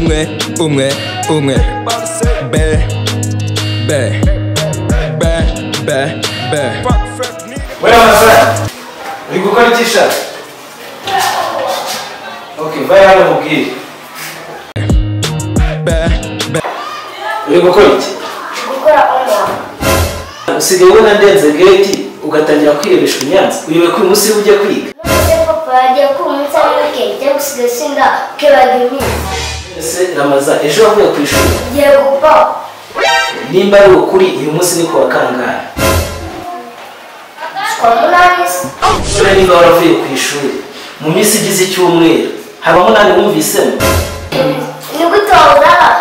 unge, unge, be, be, be, be, be. Wait on a sec. Uri gukora iki sha? Okay, vaya hano mubwire. Be, be, Uri gukora iki? gukora online Usigaye ubona ndenze gate ugatangira kwirebesha unyanza. Uyobe ko uyu munsi ujya kwiga. maze papa yagiye kumva umunsi ari muke njya gusiga sinda kwibaga iminsi Ese Ramaza ejo wavuye ku ishuri. ngiye gupfa Nimba ari ukuri uyu munsi ni kuwa kangahe? kwa munani se None niba waravuye ku ishuri mu minsi igize icyumweru haba munani wumvisemo ni gute wabura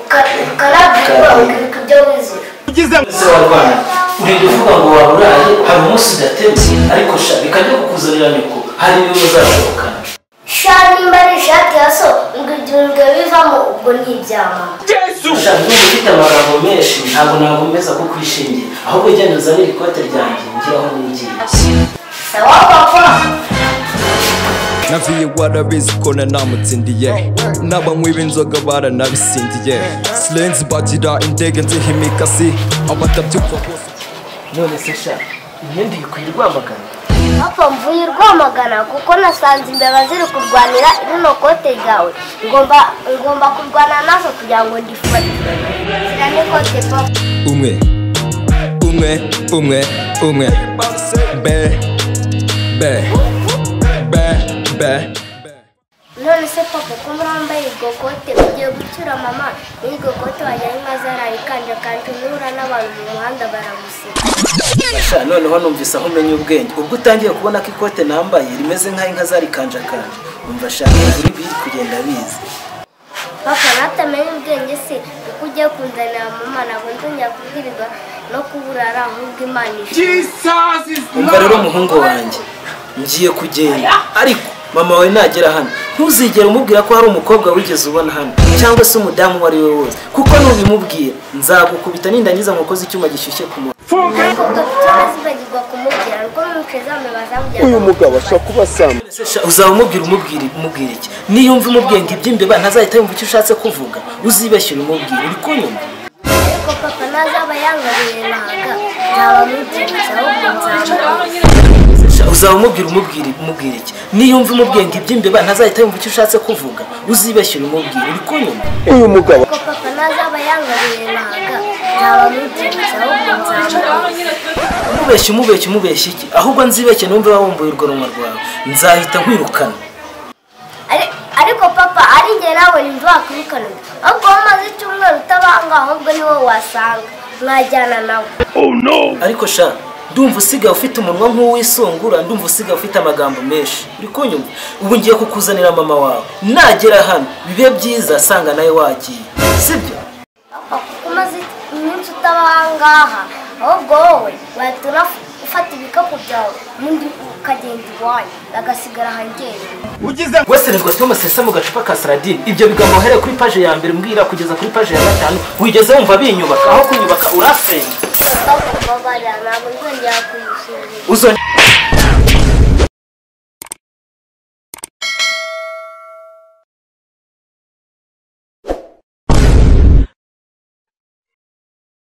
ukanabwirwa ukabika ibyo wize ese wa rwanda urinda uvuga ngo waburaye hari umunsi udatebye ariko sha bikajya kukuzanira nyoko hari n'ibyo uzashobokana sha nimba ari ishati ya so ngo ibyo bivamo ubwo ni ibya mama sha niba ufite amagambo menshi ntabwo nagomeza ko kwishingira ahubwo genda uzanire ikote ryanjye ngire aho nigiye sawa papa naviye warabizi ko nanamutsindiye n'abanywi b'inzoga baranabisindiye silenzi bagira indege nziha imikasi abatabyuka bose none se sha imyenda iyi kuyirwamagana papa mvuye rwamagana kuko nasanze imbeba ziri kurwanira rino kote ryawe ngomba ngomba kurwana nazo kugira ngo ndifate zira n'ikote papa umwe umwe umwe umwe be be be be none se papa ko muri wambaye iryo kote ugiye gucyura mama muri iryo kote wajyanye maze arayikanja kandi nura n'abantu mu muhanda baramuseka sha noneho numvise aho umenya ubwenge ubwo utangiye kubona ko ikote nambaye rimeze nk'ay'inka zarikanjakanje umva sha uri biri kugenda bizi papa natamenye ubwenge se kuko ugiye kunzanira mama ntabwo nzongera kubwirirwa no kuburara ahubwo imana ije umva rero umuhungu wanjye ngiye kugenda ariko mama wawe nagera hano ntuzigere umubwira ko hari umukobwa wigeze ubona hano cyangwa se umudamu uwo ari we wose kuko nubimubwira nzagukubita nindangiza mukozi icyuma gishyushye ku muntu ariko dufite bazibagirwa kumubwira kuko n'umuco zamubaza kugira ngo Ese sha, uzaba umubwira umubwira umubwira iki niyumva umubwenga iby'imbeba ntazahita yumva icyo ushatse kuvuga uzibeshye ubimubwire uri kunyumva ariko papa ntazaba yangariye nahaga nzaba mubyibushye ahubwo nzamubwira Sha, uzaba umubwira umubwira umubwira iki niyumva umubwenga iby'imbeba ntazahita yumva icyo ushatse kuvuga uzibeshye ubimubwire uri kunyumva ariko papa ntazaba yangariye nahaga nzaba mubyibushye ahubwo nzamubwira umubeshye umubeshye umubeshye iki ahubwo nzibeshye numve wabumbuye urwo runwa rwawe nzahita nkwirukana Ari- ariko papa ari njye nawe ntiwakwirukana ahubwo wowe umaze icyumweru utabanga ahubwo ni wowe wasanga mwajyana nawe ariko sha ndumva usigaye ufite umunwa nk'uwisungura ndumva usigaye ufite amagambo menshi uri kunyumva ubu ngiye kukuzanira mama wawe nagera hano bibe byiza sanga nawe wagiye sibyo papa kuko umaze iminsi utabangaha ahubwo wowe wahita unaf- ufata ibikapu byawe ubundi ukagenda iwanyu agasigara ahanjye weserizwa tumusesa mu gacupa ka saradine ibyo bigambo uhereye kuri paje ya mbere mbwira kugeza kuri paje ya gatanu wigeze wumva binyubaka aho kunyubaka urafenya Papa kubabarira ntabwo nzongera kuyisuzuma uzo